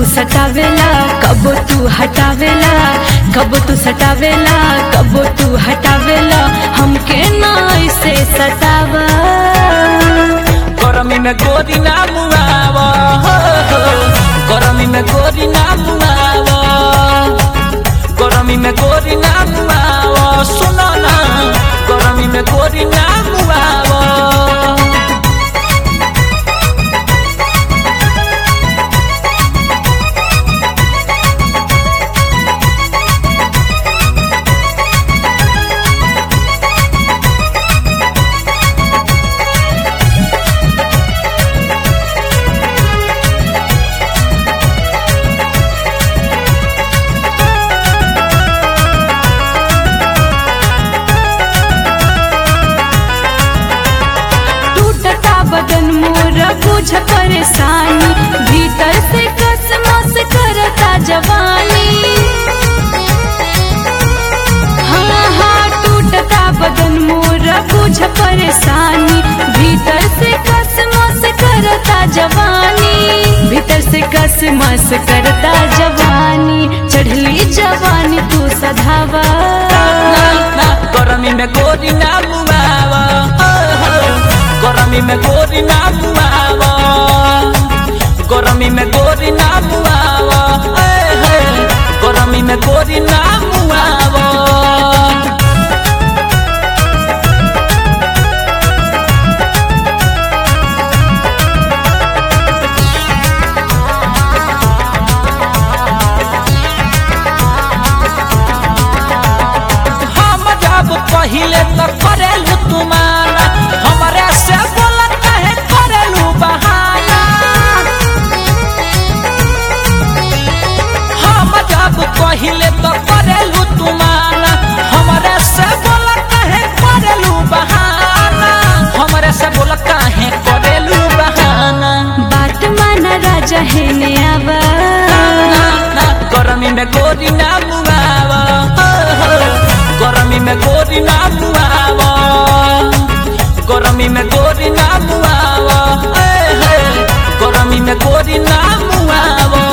सटावेला कब तू हटावेला कब तू सटावेला कब तू हटावेला हमके ना ऐसे सतावा गरमी में गोरी ना मुआवा हो, हो। गरमी में गोरी ना मुआवा गरमी में गोरी ना मुआवा सुनो ना गरमी में गोरी ना मुआवा टूटता बदन मोर बुझ परेशानी भीतर से कसमस करता जवानी हाँ हाँ टूटता बदन मोर बुझ परेशानी भीतर से कसमस करता जवानी भीतर से कसमस करता जवानी चढ़ली जवानी तू सधावा ना, ना, गरमी में गोरी ना मुआवा हो, हो। गरमी में गोरी ना मुआवा गरमी में गोरी ना मुआवा ए, हे। गरमी में गोरी ना मुआवा हम जब पहिले तो करेलू तुम्हारा हमारे से बोलत है करेलू बहाना हम जब पहिले तो करेलू तुम्हारा हमारे से बोलत है करेलू बहाना हमारे से बोलत है करेलू बहाना बात माना राजा है ने आवा ना, ना, गरमी में गोरी ना मुआवा हो, हो। गरमी में गोरी ना मुआवा गरमी में गोरी ना मुआवा ए, हे। गरमी में गोरी ना मुआवा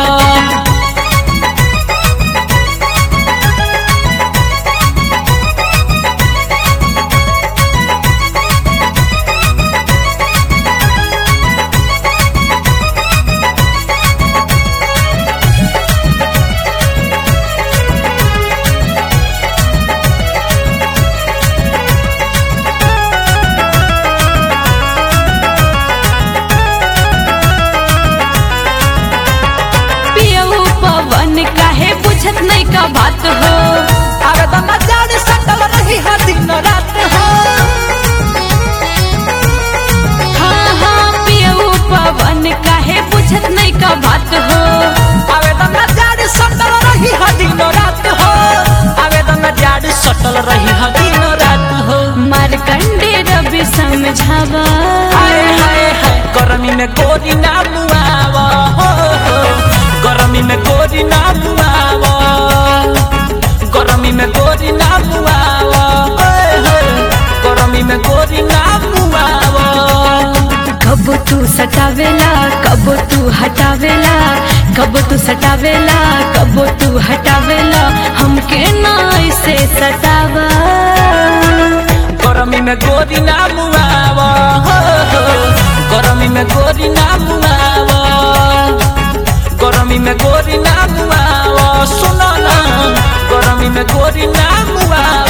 पियऊ पवन काहे बुझत नहीं का बात हो अरे तो नजारे सटल रही है दिन रात हो हाँ हाँ पियऊ पवन काहे बुझत नहीं का बात हो आवेदन जाड़ सटल रही है दिन रात हो आवेदन जाड़ सटल रही है दिन रात हो मारकंडे रवि समझावा हाय हाय हाय गरमी में गोरी ना मुआवा हो हो गरमी में गोरी ना मुआवा गरमी में गोरी ना मुआवा ओए होए गरमी में गोरी ना मुआवा कब तू सटावेला कब तू हटावेला कब तू सटावेला कब तू हटावेला हमके ना ऐसे सतावा गरमी में गोरी ना मुआवा हो हो गरमी में गोरी ना मुआवा गरमी में गोरी ना मुआवा सुनो ना गरमी में गोरी ना मुआवा